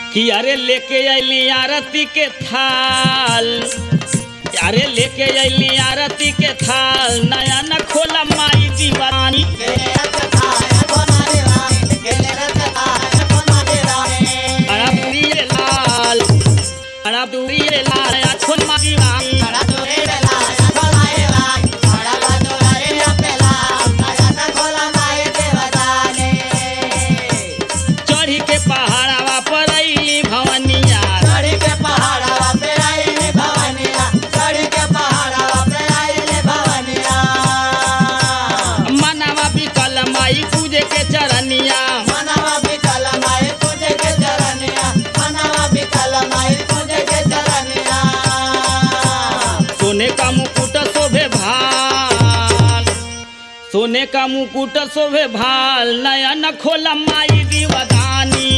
कि अरे लेके अली आरती के थाल अरे लेके अली आरती के थाल नया न खोला माई दीवानी अड़ा दूरी रे लाल अड़ा दूरी रे लाल नया खोल माई दीवानी चढ़ी के पहाड़वा पर अली भवनिया मनवा बिकल माई पूजे के चरनिया सोने का मुकुट शोभे भाल सोने का मुकुट शोभे भाल नया न खोला माई दीवदानी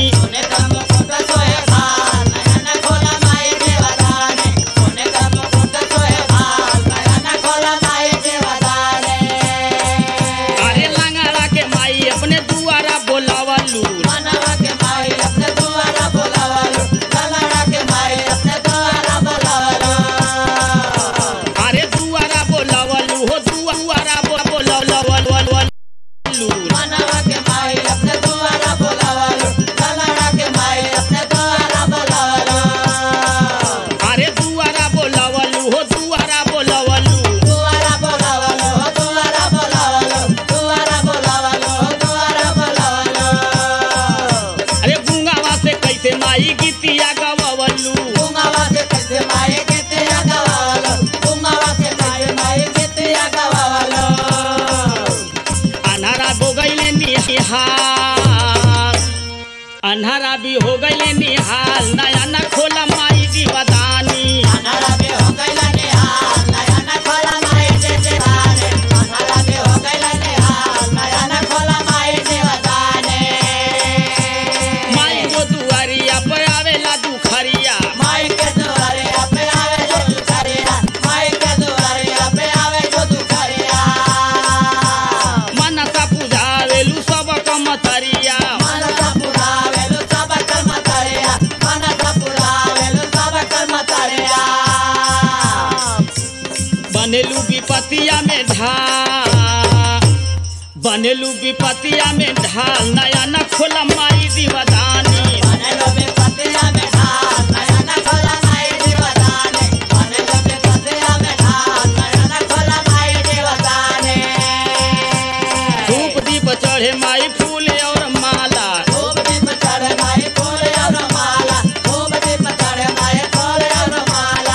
अरे लंगड़ा के माई अपने दुआरा बोलावलू मनवा के माई अपने द्वारा बोलावलो ललड़ा के माई अपने द्वारा बोलावलो अरे दुआरा बोलावलू हो दुआ- दुआरा बो- बोलावलू मनवा के माई अपने द्वारा बोलावलो ललड़ा के माई अपने द्वारा बोलावलो अरे दुआरा बोलावलू हो दुआरा बोलावलू द्वारा बोलावलो द्वारा बोलावलो द्वारा बोलावलो द्वारा बोलावलो अरे गुंगावा से कैसे माई गीतिया गवलू गुंगावा से कैसे माई गीते गवावलो गुंगावा से कैसे माई गीते गवावलो अन्हारा हो गईले निहाल अन्हारा भी हो गईले निहाल नया न खोला माई दीवदानी अनारा बे हो गइला निहाल नया न खोला माई दे देवाने अनारा बे हो गइला निहाल नया न खोला माई देवदाने माई वो दुआरिया पे आवेला दुखरिया माई के दुआरे पे आवे जो दुखरिया माई के दुआरे पे आवे जो दुखरिया मनसा पूजावेलू सब कमतरिया मनसा पुरावे लो सब कर्म तरिया मनसा पुरावे लो सब कर्म तरिया बनेलू विपतिया में ढाल बनेलू विपतिया में ढाल नया न खोला माई दीवदानी बनेलो बे पतिया में ढाल नया न खोला माई देवदाने बनेलो बे पतिया में ढाल नया न खोला माई देवदाने धूप दीप चढ़े माई फूल और माला धूप दीप चढ़े माई फूल और माला धूप दीप चढ़े माई फूल और माला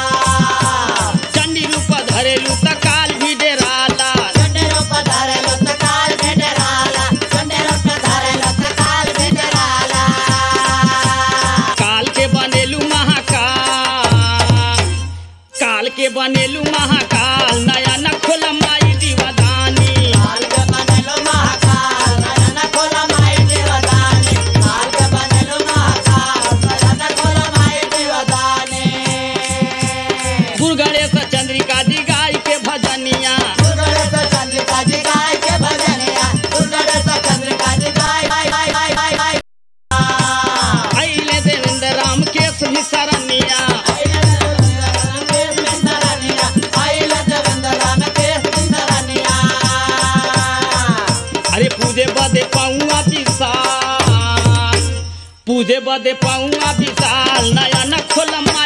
चंडी रूप धरेलू त काल भी डेराला चंडेरो पधारे लो तकाल भेडराला चंडेरो पधारे लो तकाल भेडराला काल के बनेलू महाकाल काल के बनेलू महाकाल नया न खोला माई दीवदानी काल के बनेलो महाकाल नया न खोला माई देवदाने काल के बनेलो महाकाल नया न खोला माई देवदाने दुर्गणेश चंद्रिका जी गाय के भजनिया दुर्गणेश चंद्रिका जी गाय के भजनिया दुर्गणेश चंद्रिका जी गाय गाय गाय गाय गाय गाय अले देवेंद्र राम के भी सरनिया आइला देवेंद्र में सरनिया आइला देवेंद्र राम के सरनिया अरे पूजे बदे पाऊंगा विशाल पूजे बदे पाऊंगा विशाल नया न खोला माई